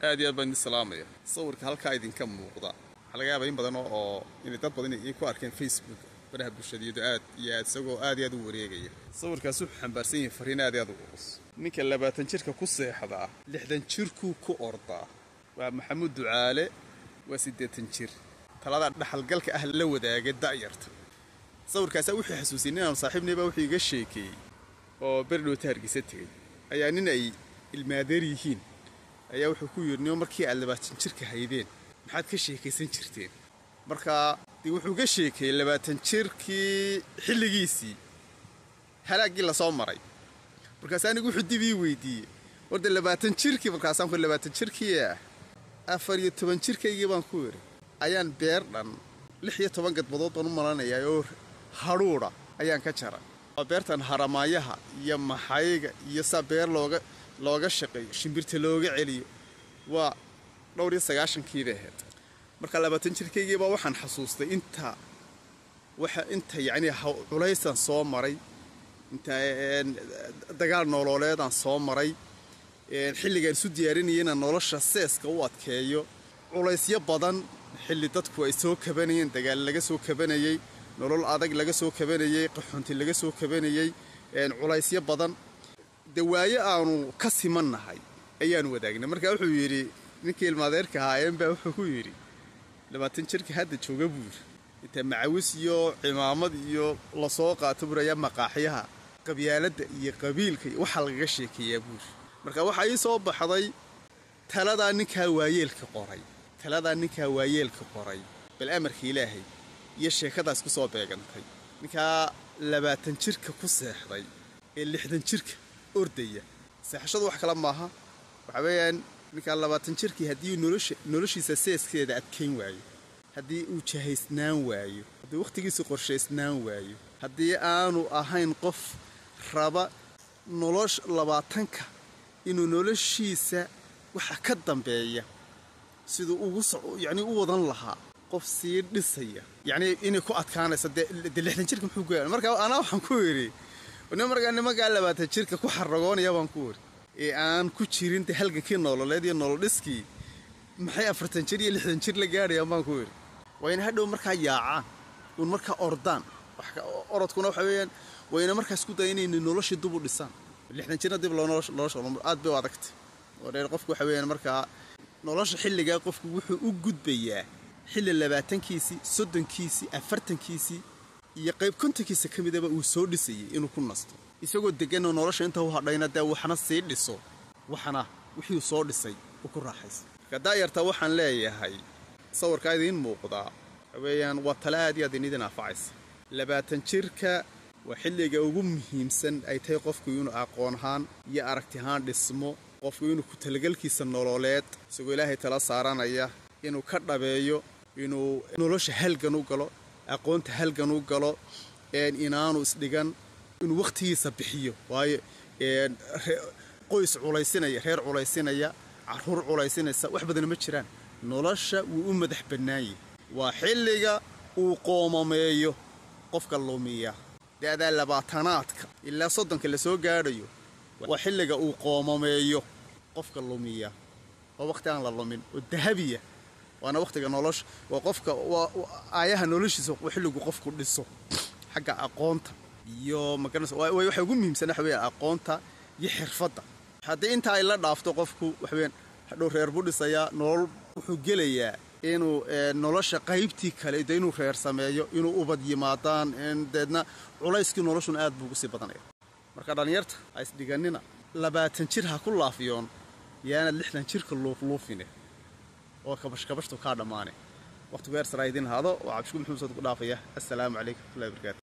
aad iyo aad baan idin salaamaya sawirka halkaa idinka muuqda waxaa laga yaabaa in badan oo inay dad badan ay ku arkeen facebook baraha bulshadiyadu aad iyo aad isagoo aad iyo aad u wareegaya sawirkaas wuxuu xambaarsan yahay fariin aad iyo aad u culus ninka labaatan jirka ku seexdaa lixdan jirkuu ku ordaa waa maxamuud ducaale waa siddeetan jir talada dhaxalgalka ah la wadaaga da'yarta sawirkaasaa wuxuu xasuusiyey nin aanu saaxiibnaybaa wuxuu iga sheekeeyey oo berdhowta hargeysa tegey ayaa nin ay ilmaadeer yihiin ayaa wuxuu ku yidhi nimo markii aad labaatan jirka haydeen maxaad ka sheekaysan jirteen markaa dee wuxuu ka sheekeeyey labaatan jirkii xilligiisii halaaggii lasoo maray markaas anigu wuxuu dib ii weydiiyey warda labaatan jirkii markaasaan ku labaatan jirkii ah afar iyo toban jirkaygii baan ku yidhi ayaan beer dhan lix iyo toban gadbadood baan u malanayaa oo hadhuudha ayaan ka jara waa beertan haramaayaha iyo maxayga iyo saa beer looga looga shaqeeyo shimbirta looga celiyo waa dhowr iyo sagaashankiibay ahayd marka labaatan jirkaygiibaa waxaan xasuustay inta waxa inta yacni culaysaan soo maray inta dagaal nololeedaan soo maray xilligaan isu diyaarinaya inaan nolosha seeska u adkeeyo culaysyo badan xilli dadku ay soo kabanayeen dagaal laga soo kabanayey nolol adag laga soo kabanayey qaxoonti laga soo kabanayey culaysyo badan dawaayo aanu ka simannahay ayaanu wadaagnay marka wuxuu yidhi ninkii ilmaadeerka ahaayeenbaa wuxuu ku yidhi labaatan jirka hadda jooga buu yidhi inta macawis iyo cimaamad iyo lasoo qaato burayaa maqaaxyaha qabyaaladda iyo qabiilka iyo waxaa lagaga sheekeeyaa buuri marka waxaa ii soo baxday taladaa ninkaa waayeelka qoray taladaa ninkaa waayeelka qoray bal amarka ilaahay iyo sheekadaas ku soo beegantay ninkaa labaatan jirka ku seexday ee lixdan jirka ordaya seexashadu wax kale maaha waxaa weeyaan ninkaa labaatan jirkii haddii noloshiisa seeskeeda adkayn waayo haddii uu jahaysnaan waayo haddii wakhtigiisu qorshaysnaan waayo haddii aanu ahayn qof raba nolosh labaatanka inuu noloshiisa waxa ka dambeeya siduu ugu yacni u wadan lahaa qof sii dhisaya yacni inay ku adkaanayso dee lixdan jirka muxuu ku marka anaa waxaan ku yidhi nin markaa nimankaa labaatan jirka ku xaragoonaya baan ku yidhi ee aan ku jirin de halgankii nololeed iyo nololdhiskii maxay afartan jir iyo lixdan jir la gaadhayaan baan ku yidhi waa ina hadhow markaa yaacaan uun markaa ordaan orodkuna waxa weeyaan wayna markaa isku daya inayna noloshii dub u dhisaan lixdan jirna dib loo nolosha aad bay u adagtay oo dheer qofku waxa weeyaan markaa nolosha xilligaa qofku wuxuu u gudbayaa xilli labaatankiisii soddonkiisii afartankiisii iyo qayb kontonkiisa ka midaba uu soo dhisayay inuu ku nasto isagoo deganoo nolosha inta u hadhayna dee waxna sii dhiso waxna wixii uu soo dhisay uu ku raaxaysa marka daayarta waxaan leeyahay sawirkaa idiin muuqdaa waxaweeyaan waa tale aad iyo aad inidin anfacaysa labaatan jirka waa xilliga ugu muhiimsan ay tahay qofku inuu aqoon ahaan iyo aragti ahaan dhismo qofku inuu ku talagalkiisa nololeed isagoo ilaahay tala saaranaya inuu ka dhabeeyo inuu nolosha halgan u galo aqoonta halgan u galo inaanu isdhigan inuu wakhtigiisa bixiyo waayo qoys culaysinaya reer culaysinaya caruur culaysinaysa wax badana ma jiraan nolosha wuu u madax bannaanyah waa xilliga uu qoomameeyo qofka lumiya da'daa labaatanaadka ilaa soddonka la soo gaadhayo waa xilliga uu qoomameeyo qofka lumiya waa wakhti aan la lumin oo dahabiya waana wakhtiga nolosha waa qofka waa aayaha noloshiisa waa xilligu qofku dhiso xagga aqoonta iyo magaranaysa waxa ugu muhiimsan waxa weeyaan aqoonta iyo xirfadda haddii inta ay la dhaafto qofku waxa weeyaan hadhow reer buu dhisayaa nolol wuxuu gelayaa inuu nolosha qaybtii kale de inuu reer sameeyo inuu ubad yimaadaan deedna culayskii noloshuna aad buu ugu sii badanaya marka dhallinyarta ha isdhiganina labaatan jir ha ku laafiyoon yaana lixdan jirka luufluufine oo kabashkabashtu kaa dhammaane wakhtigu eersaraa idiin haado oo cabshku muxuusad ku dhaafaya assalaamu calaykum watullahi barakaatu